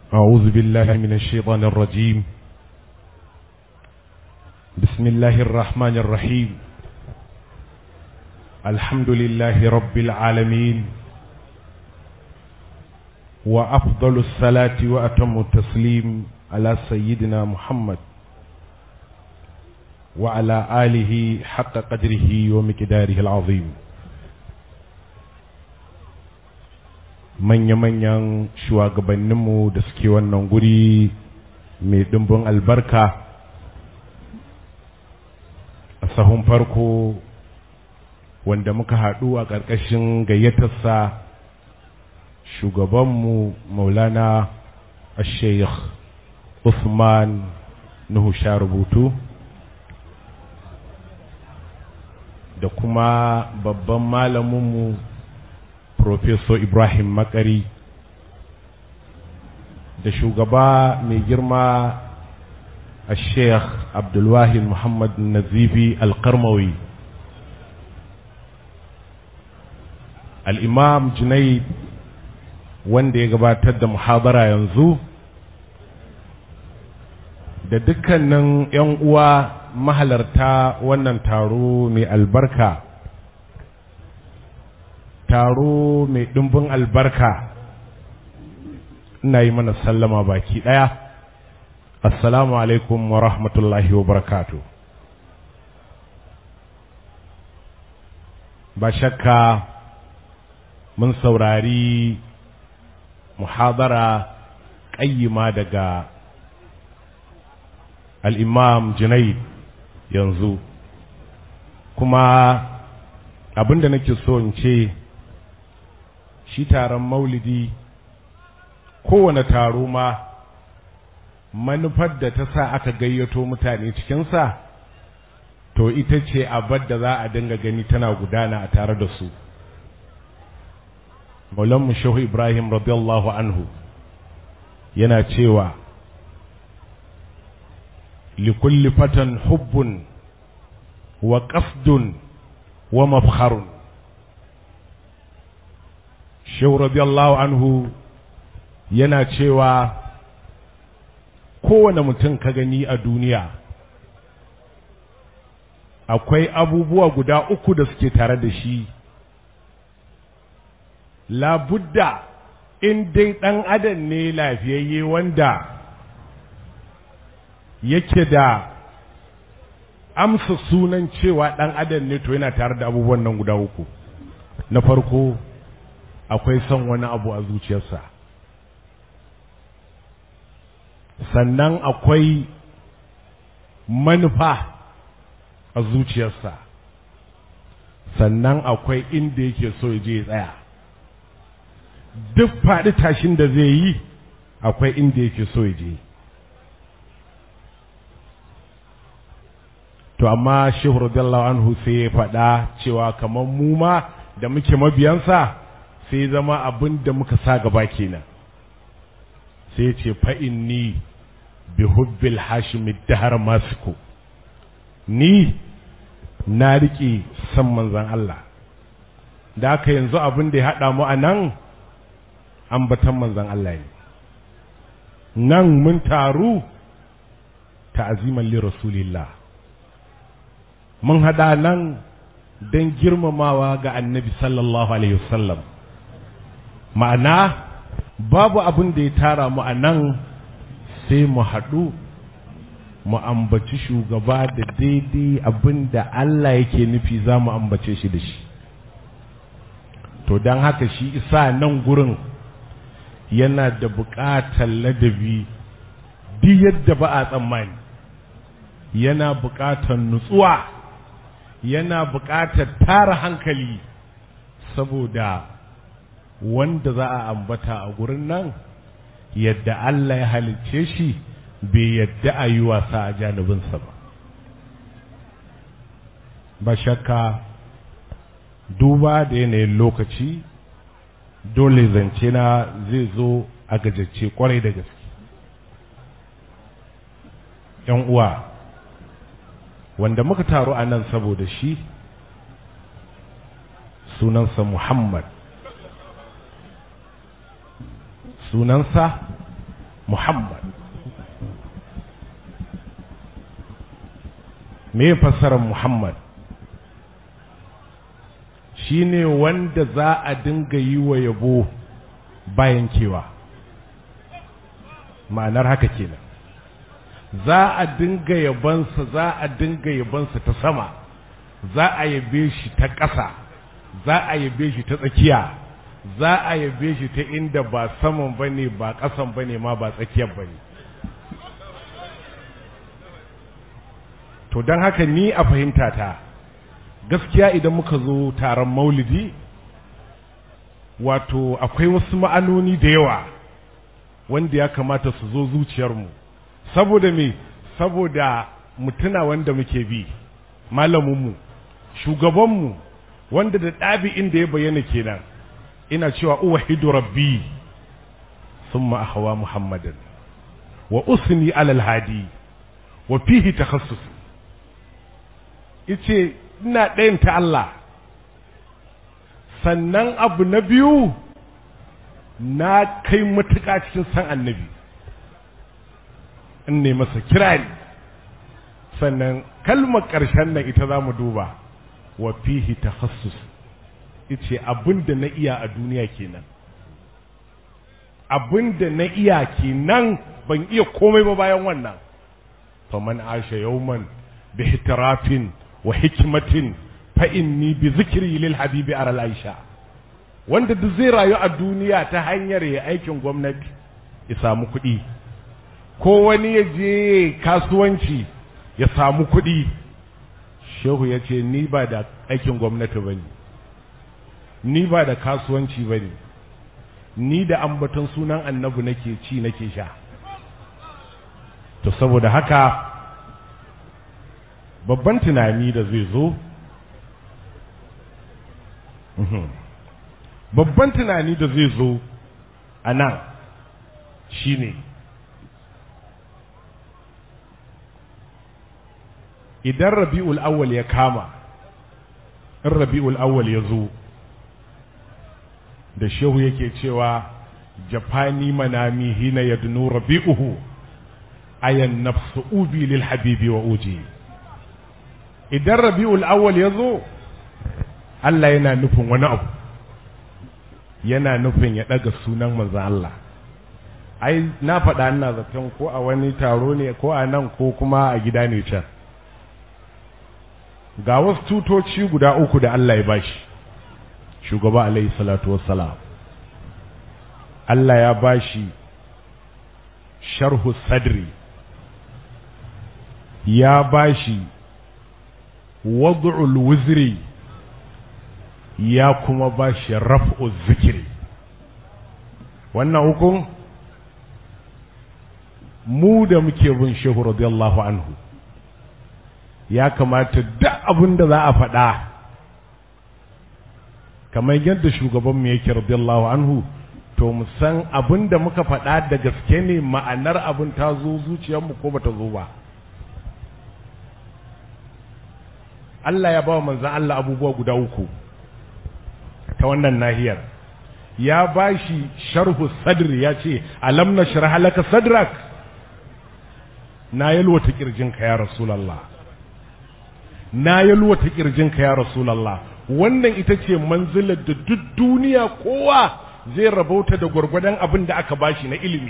أعوذ بالله من الشيطان الرجيم بسم الله الرحمن الرحيم الحمد لله رب العالمين وأفضل الصلاة وأتم التسليم على سيدنا محمد وعلى آله حق قدره ومقداره العظيم manya-manyan shugabanninmu da suke wannan guri mai ɗimbin albarka a sahun farko wanda muka haɗu a ƙarƙashin gayyatarsa shugabanmu maulana sheikh Usman Nuhu sha rubutu da kuma babban malaminmu Professor Ibrahim Makari da shugaba mai girma a Sheikh Abdulwahid Muhammad Nazifi Alkarmawi Al'imam Junaid wanda ya gabatar da muhabara yanzu da dukkanin ‘yan uwa mahalarta wannan taro mai albarka taro mai ɗumbin albarka ina yi mana sallama baki ɗaya assalamu alaikum wa rahmatullahi wa barakatu ba shakka mun saurari muhadara ƙayyima daga al'imam junaid yanzu kuma abinda nake so in ce shi taron maulidi kowane taro ma manufar da ta sa aka gayyato mutane cikinsa to ita ce abar da za a dinga gani tana gudana a tare da su maulanmu shehu ibrahim radiyallahu anhu yana cewa likulli fatan hubbun wa qasdun wa mafharun shehu radiyallahu anhu yana cewa kowane mutum ka gani a duniya akwai abubuwa guda uku da suke tare da shi labudda in dai ɗan adam ne lafiyayye wanda yake da amsa sunan cewa ɗan adam ne to yana tare da abubuwan nan guda uku na farko akwai son wani abu a zuciyarsa sannan akwai manufa a zuciyarsa sannan akwai inda yake so ya je ya tsaya duk faɗi tashin da zai yi akwai inda yake so ya je to amma shehu radiyallahu anhu sai ya faɗa cewa kamar mu ma da muke mabiyansa sai zama abin da muka sa gaba kenan sai ce fa'inni bi hubbil hashimi dahar masiku ni na riƙe san manzan Allah da aka yanzu abin da ya haɗa mu a nan ambatan manzan Allah ne nan mun taru ta'aziman li rasulillah mun haɗa nan don girmamawa ga annabi sallallahu alaihi wasallam ma'ana babu abin da ya tara mu a nan sai mu haɗu mu ambaci shugaba da daidai abin da Allah yake nufi za mu ambace shi da shi to don haka shi isa nan gurin yana da buƙatar ladabi duk yadda ba a tsammani yana buƙatar nutsuwa yana buƙatar tara hankali saboda wanda za a ambata a gurin nan yadda Allah ya halicce shi bai yadda a yi wasa a janibinsa ba ba shakka duba da yanayin lokaci dole zance na zai zo a gajacce kwarai da gaske ‘yan uwa wanda muka taru a nan saboda shi sunansa Muhammad sunansa muhammad me fassarar muhammad shine wanda za a dinga yi wa yabo bayan kewa ma'anar haka kenan za a dinga yabansa za a dinga yabansa ta sama za a yabe shi ta ƙasa za a yabe shi ta tsakiya za a yabe shi ta inda ba saman bane ba ƙasan bane ma ba tsakiyar bane to don haka ni a fahimta ta gaskiya idan muka zo taron maulidi wato akwai wasu ma'anoni da yawa wanda ya kamata su zo zuciyarmu saboda me saboda mutuna wanda muke bi malaminmu shugabanmu wanda da ɗabi'in da ya bayyana kenan ina cewa uwahidu rabbi summa ahwa muhammadan wa usni alal hadi wa fihi takhassus ice ina ɗayan ta Allah sannan abu na biyu na kai matuƙa cikin san annabi in ne masa kirari sannan kalmar ƙarshen nan ita za mu duba wa fihi takhassus ice abin da na iya a duniya kenan abin da na iya kenan ban iya komai ba bayan wannan faman asha yawman bi hitirafin wa hikmatin fa inni bi zikri lil habibi aral aisha wanda duk zai rayu a duniya ta hanyar ya aikin gwamnati ya samu kuɗi ko wani ya je kasuwanci ya samu kuɗi shehu ya ce ni ba da aikin gwamnati ba ne ni ba da kasuwanci ba ne ni da ambaton sunan annabi nake ci nake sha to saboda haka babban tunani da zai zo babban tunani da zai zo a nan shi ne idan rabi'ul awwal ya kama in rabi'ul awwal ya zo da shehu yake cewa jafani manami hina yadnu rabi'uhu ayan nafsu ubi lil habibi wa uji idan rabi'ul awwal ya zo Allah yana nufin wani abu yana nufin ya ɗaga sunan manzan Allah ai na faɗa ina zaton ko a wani taro ne ko a nan ko kuma a gida ne can ga wasu tutoci guda uku da Allah ya bashi shugaba alaihi salatu wassalam Allah ya bashi sharhu sadri ya bashi wad'ul wuzri ya kuma bashi raf'u zikiri wannan hukun mu da muke bin shehu radiyallahu anhu ya kamata duk abin da za a faɗa kamar yadda shugabanmu yake radiyallahu anhu to mu san abin da muka faɗa da gaske ne ma'anar abin ta zo zuciyarmu ko bata zo ba Allah ya ba wa manzan Allah abubuwa guda uku ta wannan nahiyar ya ba shi sharhu sadri ya ce alam na shirha laka sadrak na yalwata kirjinka ya rasulallah na yalwata kirjinka ya rasulallah wannan ita ce manzilar da duk duniya kowa zai rabauta da gwargwadon abin da aka bashi na ilimi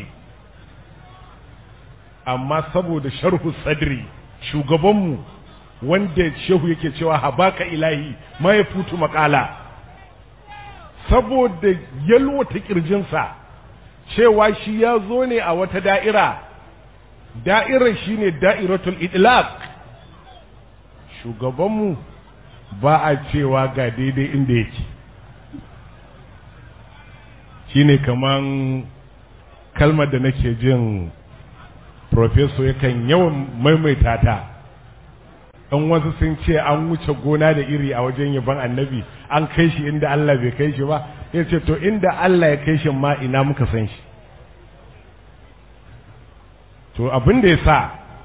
amma saboda sharhu sadri shugabanmu wanda shehu yake cewa habaka ilahi ma ya futu makala saboda yalwata kirjinsa cewa shi ya zo ne a wata da'ira da'irar shi ne da'iratul idlaq shugabanmu ba a cewa ga daidai inda yake shi ne kaman kalmar da nake jin profeso yakan yawan maimaita ta ɗan wasu sun ce an wuce gona da iri a wajen yaban annabi an kai shi inda Allah bai kai shi ba ya ce to inda Allah ya kai shi ma ina muka san shi to abin da ya sa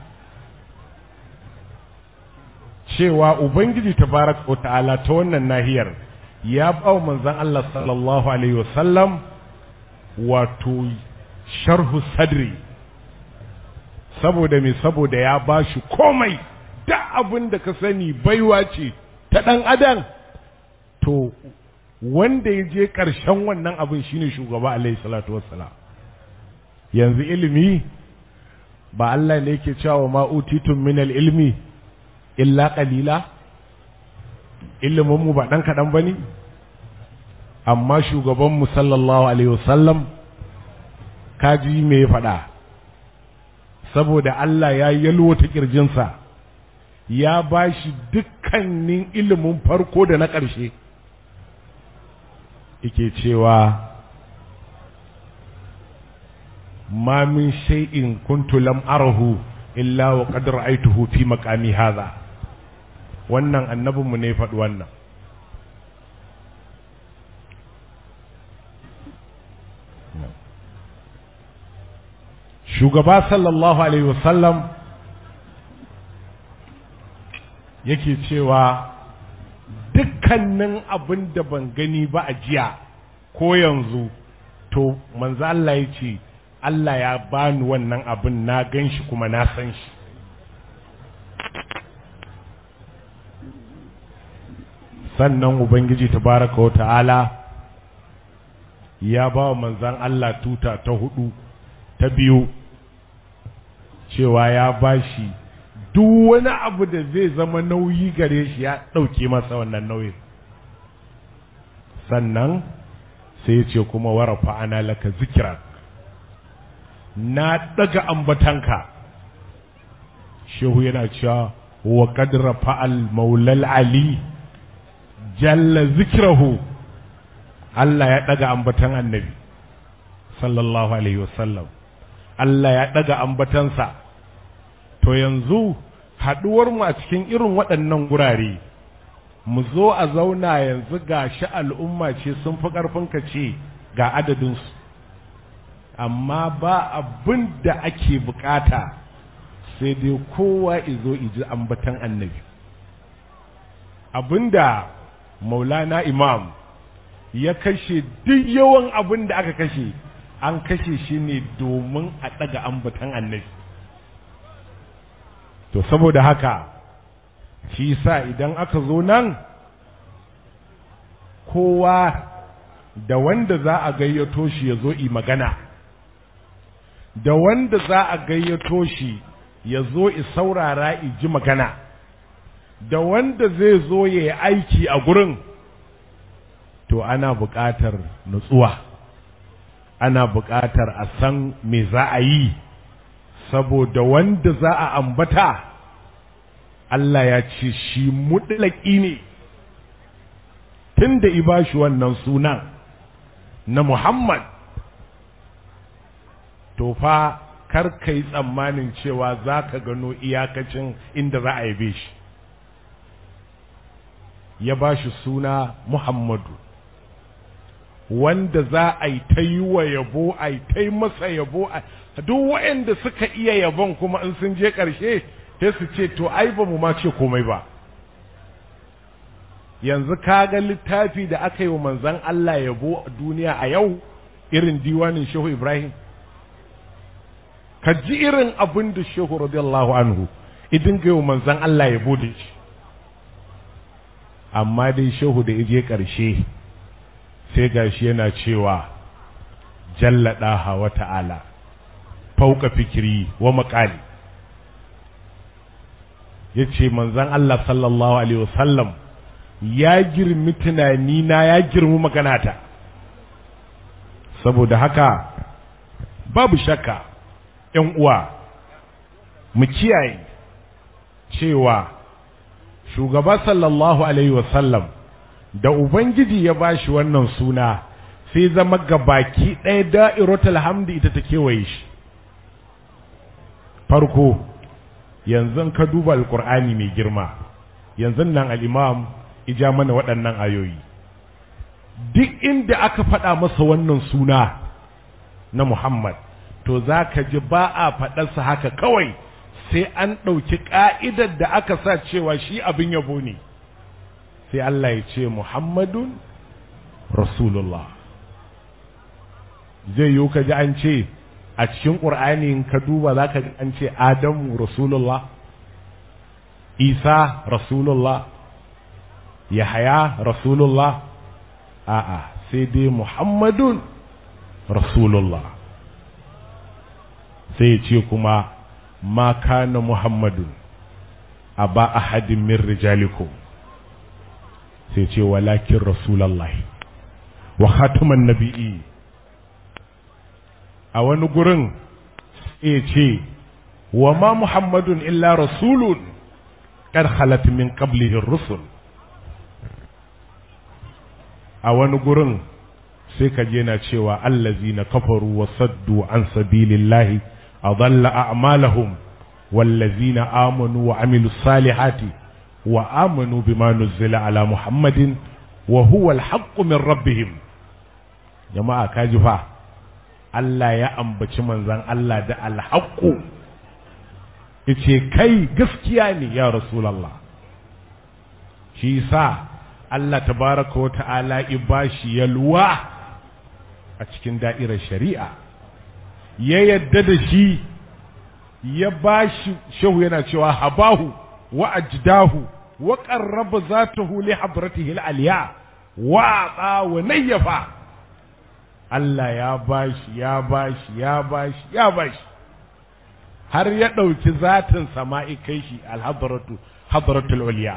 cewa ubangiji tabarak wa ta'ala ta wannan nahiyar ya ba manzon Allah sallallahu alaihi wasallam wato sharhu sadri saboda me saboda ya ba shi komai da abin da ka sani baiwa ce ta ɗan adam to wanda ya je ƙarshen wannan abin shine shugaba alaihi salatu wassalam yanzu ilimi ba Allah ne yake cewa ma utitun min ilmi illa qalila ilimin mu ba dan kadan bane amma shugaban mu sallallahu alaihi wasallam kaji me ya faɗa saboda Allah ya yalwata kirjinsa ya bashi dukkanin ilimin farko da na ƙarshe yake cewa ma min shay'in kuntu lam arahu illa wa qad ra'aytuhu fi maqami hadha wannan annabinmu ne faɗi wannan shugaba sallallahu alaihi wasallam yake cewa dukkanin abin da ban gani ba a jiya ko yanzu to manzo Allah ya ce Allah ya bani wannan abin na gan shi kuma na san shi sannan ubangiji tabaraka wa ta'ala ya ba wa manzan Allah tuta ta hudu ta biyu cewa ya ba shi duk wani abu da zai zama nauyi gare shi ya ɗauke masa wannan nauyin sannan sai ya ce kuma warafa ana laka zikiran na daga ambatanka shehu yana cewa wa qadra fa'al maulal ali jalla zikrahu Allah ya daga ambatan annabi sallallahu alaihi wasallam Allah ya daga ambatansa to yanzu haduwar mu a cikin irin waɗannan gurare mu zo a zauna yanzu ga shi al'umma ce sun fi ƙarfin ka ce ga adadinsu amma ba abin da ake bukata sai dai kowa izo iji ambatan annabi abinda maulana imam ya kashe duk yawan abin da aka kashe an kashe shi ne domin a ɗaga ambatan annabi to saboda haka shi sa idan aka zo nan kowa da wanda za a gayyato shi ya zo yi magana da wanda za a gayyato shi ya zo i saurara i ji magana da wanda zai zo ya yi aiki a gurin to ana buƙatar nutsuwa ana buƙatar a san me za a yi saboda wanda za a ambata Allah ya ce shi mutlaki ne tun da ibashi wannan sunan na Muhammad to fa kar ka yi tsammanin cewa za ka gano iyakacin inda za a yabe shi ya ba shi suna Muhammadu wanda za a yi ta yi wa yabo a yi ta yi masa yabo a duk waɗanda suka iya yabon kuma in sun je ƙarshe sai su ce to ai ba mu ma ce komai ba yanzu ka ga littafi da aka yi wa manzan Allah yabo a duniya a yau irin diwanin Shehu Ibrahim ka ji irin abin da Shehu radiyallahu anhu idin ga wa manzan Allah yabo da shi amma dai Shehu da ije ƙarshe sai gashi yana cewa jalla ɗaha wa ta'ala fauka fikiri wa maƙali ya ce manzan Allah sallallahu Alaihi wasallam ya girmi tunanina ya girmi maganata saboda haka babu shakka ‘yan uwa mu kiyaye cewa shugaba sallallahu Alaihi wasallam da Ubangiji ya bashi wannan suna sai zama gabaki ɗaya da'iratul hamdi ita ta kewaye shi farko yanzu ka duba alkur'ani mai girma yanzu nan al'imam ija mana waɗannan ayoyi duk inda aka faɗa masa wannan suna na Muhammad to za ka ji ba a faɗarsa haka kawai sai an ɗauki ƙa'idar da aka sa cewa shi abin yabo ne sai Allah ya ce Muhammadun Rasulullah zai yiwu ka ji an ce a cikin ƙur'ani ka duba za ka an ce adamu rasulullah isa rasulullah yahaya rasulullah a'a sai dai muhammadun rasulullah sai ce kuma ma kana muhammadun a ba ahadin min rijalikum sai ce walakin rasulallah wa khataman nabi'i a wani gurin sai ce wa ma muhammadun illa rasulun qad khalat min qablihi rusul a wani gurin sai ka je na cewa allazina kafaru wa saddu an sabilillahi adalla a'malahum wallazina amanu wa amilu salihati wa amanu bima nuzila ala muhammadin wa huwa alhaqqu min rabbihim jama'a kaji fa Allah ya ambaci manzon Allah da alhaqqu yace kai gaskiya ne ya rasulullah shi sa Allah tabaraka wa ta'ala ibashi yalwa a cikin da'irar shari'a ya yadda da shi ya bashi shehu yana cewa habahu wa ajdahu wa qarraba zatahu li hadratihi al-aliya wa ata wa nayyafa Allah ya bashi ya bashi ya bashi ya bashi har ya ɗauki zatin sama'i kai shi al-hadratu hadratul uliya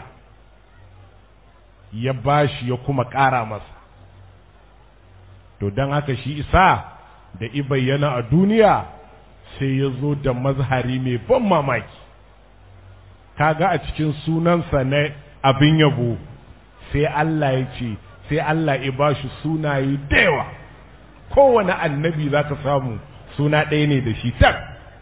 ya bashi ya kuma ƙara masa to don haka shi isa da i bayyana a duniya sai ya zo da mazhari mai ban mamaki kaga a cikin sunansa na abin yabo sai Allah ya ce sai Allah ya ba shi sunaye da yawa kowane annabi za ka samu suna ɗaya ne da shi tak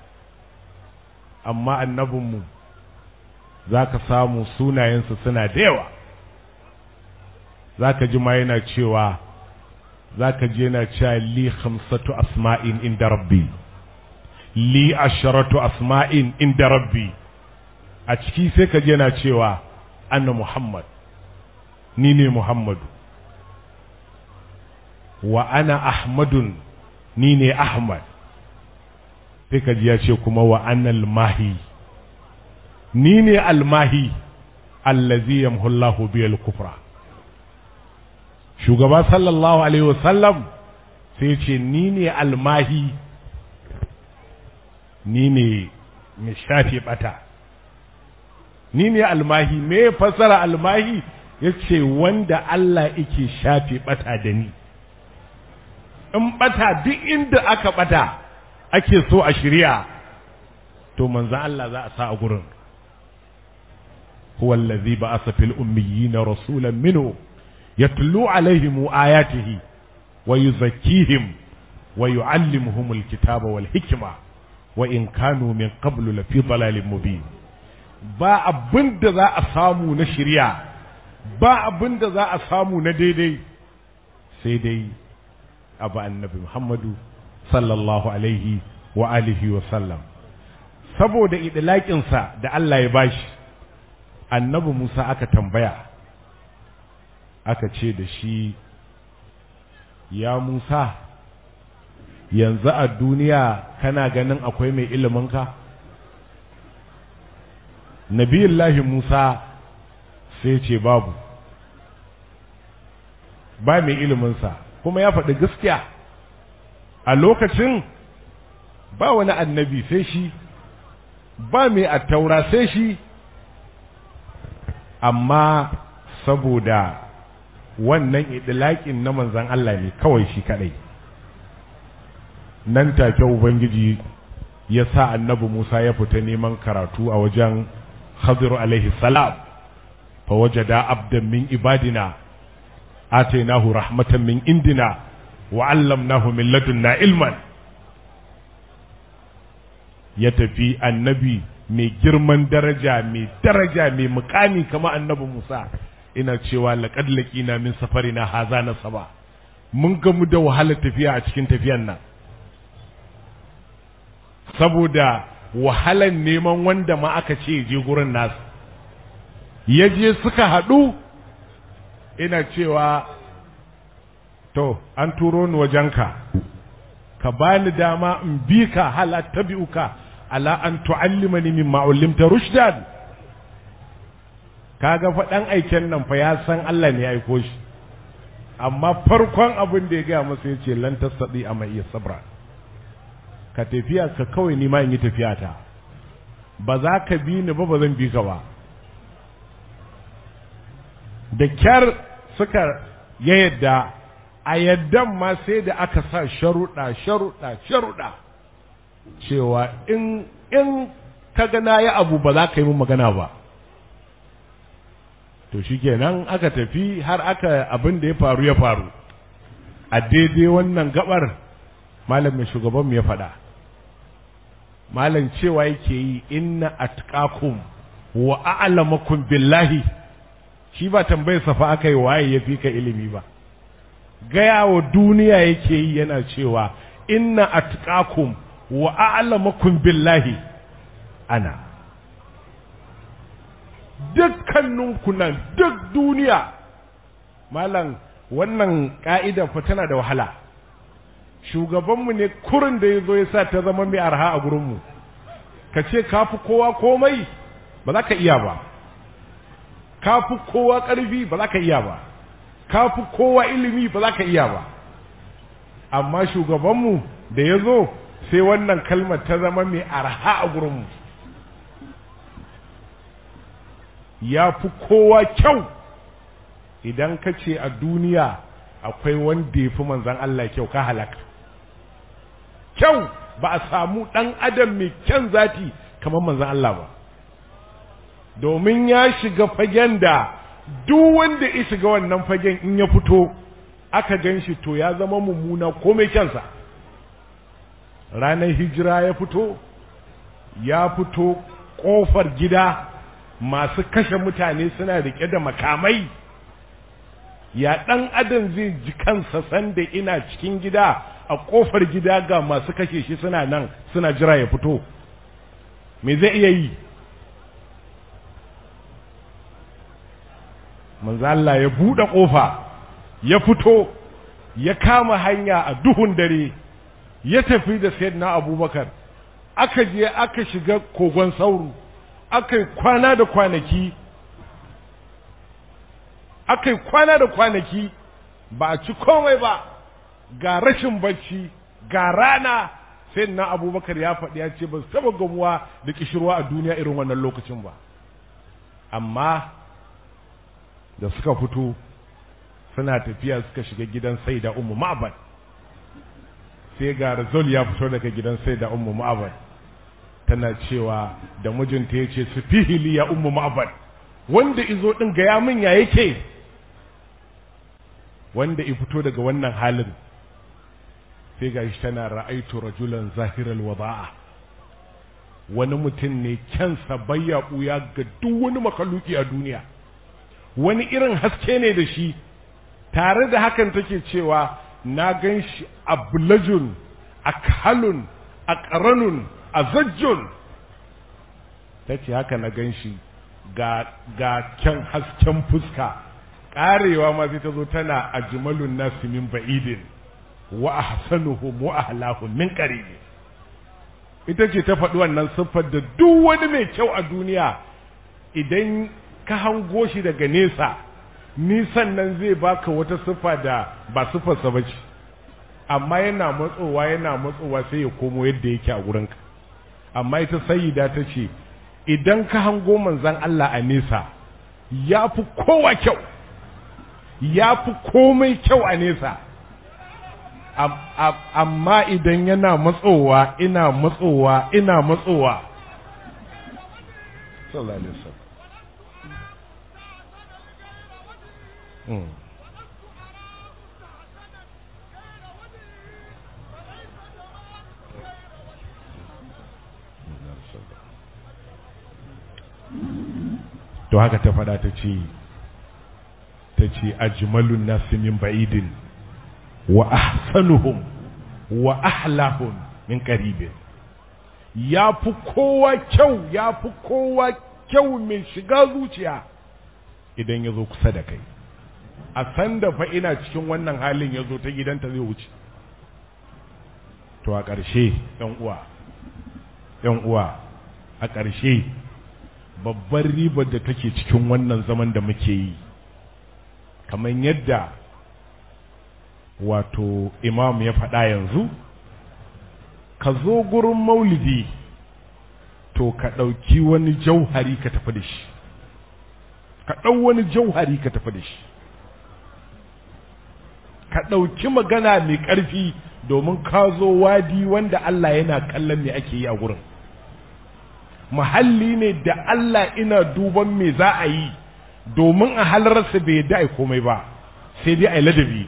amma annabinmu za ka samu sunayensa suna da yawa za ka ji ma yana cewa za ka je yana cewa li khamsatu asma'in inda rabbi li asharatu asma'in inda rabbi a ciki sai ka je yana cewa anna muhammad ni ne muhammadu wa ana ahmadun ni ne ahmad sai ka ji ya ce kuma wa ana almahi ni ne almahi allazi yamhullahu biyal kufra shugaba sallallahu alaihi wasallam sai ce ni ne almahi ni ne mai shafe bata ni ne almahi me fasara almahi ya ce wanda Allah yake shafe bata da ni in bata duk inda aka bata ake so a shirya to manzo Allah za a sa a gurin huwa allazi ba'atha fil ummiyina rasulan minhu يتلو عليهم آياته ويزكيهم ويعلمهم الكتاب والحكمة وإن كانوا من قبل لفي ضلال مبين ba abin da za a samu na shirya ba abin da za a samu na daidai sai dai abu annabi Muhammadu sallallahu alaihi wa alihi wa sallam saboda idlaƙinsa da Allah ya bashi annabi Musa aka tambaya aka ce da shi ya Musa yanzu a duniya kana ganin akwai mai iliminka nabiyullahi Musa sai ce babu ba mai iliminsa kuma ya faɗi gaskiya a lokacin ba wani annabi sai shi ba mai attaura sai shi amma saboda wannan idilaƙin na manzan Allah ne kawai shi kadai nan take ubangiji ya sa annabi Musa ya fita neman karatu a wajen Khadiru alaihi salam fa wajada abdan min ibadina atainahu rahmatan min indina wa 'allamnahu min ladunna ilman ya tafi annabi mai girman daraja mai daraja mai mukami kama annabi Musa ina cewa laqad laqina min safarina haza na saba mun gamu da wahalar tafiya a cikin tafiyan nan saboda wahalar neman wanda ma aka ce je gurin nasu ya je suka haɗu ina cewa to an turo ni wajenka ka bani dama in bi ka hala tabi'uka ala an tu'allimani mimma ullimta rushdan kaga fa dan aiken nan fa ya san Allah ne ya aiko shi amma farkon abin da ya gaya masa ya ce lan tasadi amma iya sabra ka tafiya ka kawai ni ma in yi tafiya ta ba za ka bi ni ba ba zan bi ka ba da kyar suka ya yadda a yaddan ma sai da aka sa sharuɗa sharuɗa sharuɗa cewa in in ka ga na yi abu ba za ka yi min magana ba to shikenan aka tafi har aka abin da ya faru ya faru a daidai wannan gabar malamin shugaban mu ya faɗa malam cewa yake yi inna atqakum wa a'lamakum billahi shi ba tambayar safa aka yi waye ya fi ka ilimi ba gaya wa duniya yake yi yana cewa inna atqakum wa a'lamakum billahi ana dukkaninku nan duk duniya malam wannan ka'ida fa tana da wahala shugabanmu ne kurin da ya zo ya sa ta zama mai arha a gurinmu ka ce ka fi kowa komai ba za ka iya ba ka fi kowa ƙarfi ba za ka iya ba ka fi kowa ilimi ba za ka iya ba amma shugabanmu da ya zo sai wannan kalmar ta zama mai arha a gurinmu ya fi kowa kyau idan ka ce a duniya akwai wanda ya fi manzan Allah kyau ka halaka kyau ba a samu ɗan adam mai kyan zati kamar manzan Allah ba domin ya shiga fagen da duk wanda ya shiga wannan fagen in ya fito aka gan shi to ya zama mummuna ko mai kyansa ranar hijira ya fito ya fito ƙofar gida masu kashe mutane suna riƙe da makamai ya ɗan adam zai ji kansa sanda ina cikin gida a ƙofar gida ga masu kashe shi suna nan suna jira ya fito me zai iya yi manzo Allah ya buɗe ƙofa ya fito ya kama hanya a duhun dare ya tafi da sayyidina abubakar aka je aka shiga kogon sauro aka yi kwana da kwanaki aka yi kwana da kwanaki ba a ci komai ba ga rashin bacci ga rana sai na abubakar ya faɗi ya ce ba su taɓa gamuwa da kishirwa a duniya irin wannan lokacin ba amma da suka fito suna tafiya suka shiga gidan sai da umu ma'abad sai ga rizal ya fito daga gidan sai da umu ma'abad tana cewa da mijinta ya ce su fihili ya umu ma'abad wanda izo ɗin gaya min ya yake wanda i fito daga wannan halin sai ga shi tana ra'aitu rajulan zahiral wada'a wani mutum ne kyansa bayya ɓuya ga duk wani makaluki a duniya wani irin haske ne da shi tare da hakan take cewa na gan shi a bulajun a kalun a ƙaranun a zajjun ta ce haka na gan shi ga, ga kyan hasken fuska ƙarewa ma sai ta zo tana a jimalun nasu min ba'idin wa ahsanuhum wa ahlahum min qarib ita ce ta faɗi wannan siffar da duk wani mai kyau a duniya idan ka hango shi daga nesa nisan nan zai baka wata siffa da ba siffarsa ba ce amma yana matsowa yana matsowa sai ya komo yadda yake a wurinka amma ita sayyida ta ce idan ka hango manzan Allah a nesa ya fi kowa kyau ya fi komai kyau a nesa amma idan yana matsowa ina matsowa ina matsowa sallallahu alaihi wasallam Mm. to haka ta faɗa ta ce ta ce ajmalun nasi min ba'idin wa ahsanuhum wa ahlahum min qaribin ya fi kowa kyau ya fi kowa kyau mai shiga zuciya idan ya zo kusa da kai a san da fa ina cikin wannan halin ya zo ta gidanta zai wuce to a ƙarshe ‘yan uwa ‘yan uwa a ƙarshe babbar ribar da take cikin wannan zaman da muke yi kamar yadda wato imam ya faɗa yanzu ka zo gurin maulidi to ka ɗauki wani jauhari ka tafi da shi ka ɗau wani jauhari ka tafi da shi ka ɗauki magana mai ƙarfi domin ka zo wadi wanda Allah yana kallon me ake yi a gurin muhalli ne da Allah ina duban me za a yi domin a halararsa bai yadda a komai ba sai dai a yi ladabi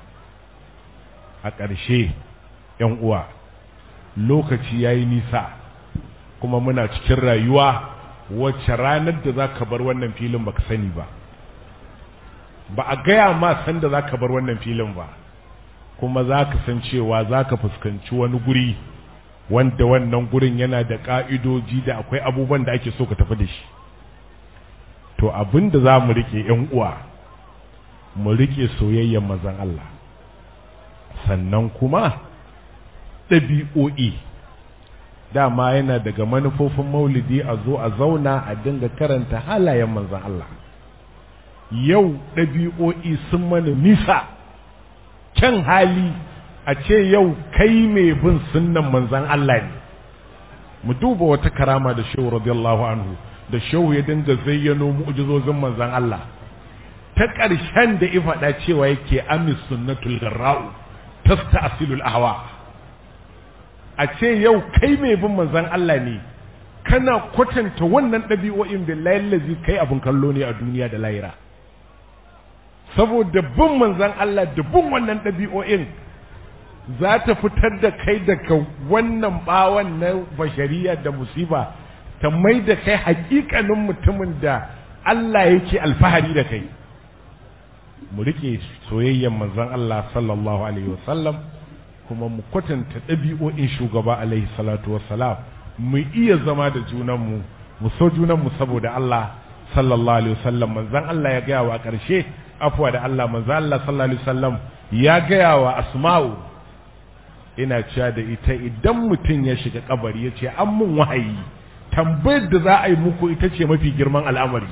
a ƙarshe ‘yan uwa lokaci ya yi nisa kuma muna cikin rayuwa wacce ranar da za ka bar wannan filin baka sani ba ba a gaya ma san da za ka bar wannan filin ba kuma za ka san cewa za ka fuskanci wani guri wanda wannan gurin yana da ƙa'idoji da akwai abubuwan da ake so ka tafi da shi to abin da za mu rike ‘yan uwa mu rike soyayyen mazan Allah sannan kuma ɗabi'o'i dama yana daga manufofin maulidi a zo a zauna a dinga karanta halayen manzan Allah yau ɗabi'o'i sun mana nisa kyan hali a ce yau kai mai bin sunnan manzan Allah ne mu duba wata karama da shehu radiyallahu anhu da shehu ya dinga zayyano mu'jizozin manzan Allah ta ƙarshen da ifaɗa cewa yake amis sunnatul garra'u tasta asilul ahwa a ce yau kai mai bin manzan Allah ne kana kwatanta wannan ɗabi'o'in billahi lazi kai abin kallo ne a duniya da lahira saboda bin manzan Allah da bin wannan ɗabi'o'in za ta fitar da kai daga wannan bawan na bashariya da musiba ta mai da kai hakikanin mutumin da Allah yake alfahari da kai mu rike soyayyen manzon Allah sallallahu alaihi wasallam kuma mu kwatanta ɗabi'o'in shugaba alaihi salatu wassalam mu iya zama da junanmu mu so junanmu saboda Allah sallallahu alaihi wasallam manzon Allah ya gaya wa ƙarshe afwa da Allah manzon Allah sallallahu alaihi wasallam ya gaya wa asma'u ina cewa da ita idan mutum ya shiga kabari ya ce an mun wahayi tambayar da za a yi muku ita ce mafi girman al'amari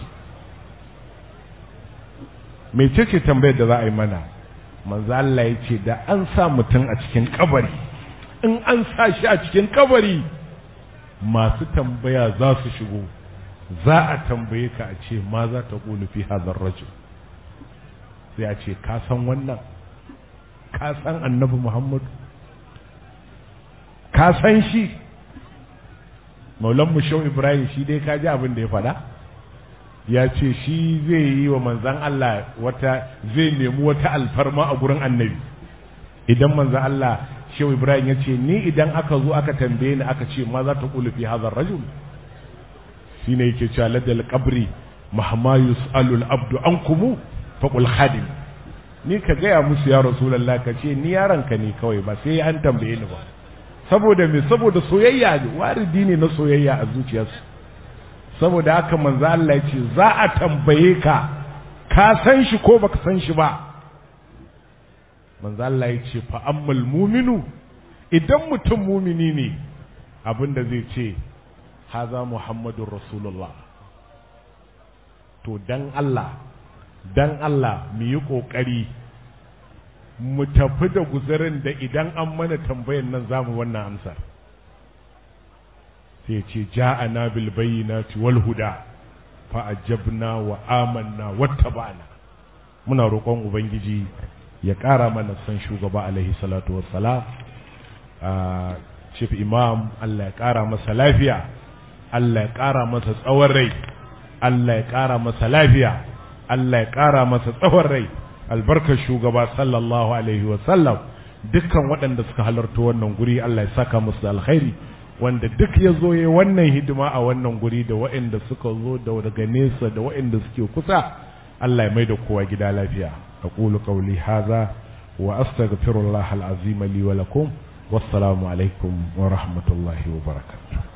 mece ce tambayar da za a yi mana manzo Allah ya ce da an sa mutum a cikin kabari in an sa shi a cikin kabari masu tambaya za su shigo za a tambaye ka a ce ma za ta ƙulu fi hazar rajul sai a ce ka san wannan ka san annabi muhammadu ka san shi maulan mushau ibrahim shi dai ka ji abin da ya faɗa ya ce shi zai yi wa manzan Allah wata zai nemi wata alfarma a gurin annabi idan manzan Allah shehu ibrahim ya ce ni idan aka zo aka tambaye ni aka ce ma za ta kulu fi hazar rajul shi ne yake cewa ladal qabri mahma yus'alu al-abdu ankumu faqul khadim ni ka gaya musu ya rasulullah ka ce ni yaranka ne kawai ba sai an tambaye ni ba saboda me saboda soyayya ne waridi ne na soyayya a zuciyarsu saboda haka manzo Allah ya ce za a tambaye ka ka san shi ko baka san shi ba manzo Allah ya ce fa ammal muminu idan mutum mumini ne abinda zai ce haza muhammadur rasulullah to dan Allah dan Allah mu yi kokari mu tafi da guzarin da idan an mana tambayan nan zamu wannan amsar sai ce ja'ana bil bayyinati wal huda fa ajabna wa amanna wattaba'na muna roƙon ubangiji ya ƙara mana san shugaba alaihi salatu wassalam chief imam Allah ya ƙara masa lafiya Allah ya ƙara masa tsawon rai Allah ya ƙara masa lafiya Allah ya ƙara masa tsawon rai albarkar shugaba sallallahu alaihi wasallam dukkan waɗanda suka halarta wannan guri Allah ya saka musu da alkhairi wanda duk ya zo ya wannan hidima a wannan guri da waɗanda suka zo da daga nesa da waɗanda suke kusa Allah ya mai da kowa gida lafiya aqulu qawli hadha wa astaghfirullah alazim li wa lakum wassalamu alaikum wa rahmatullahi wa barakatuh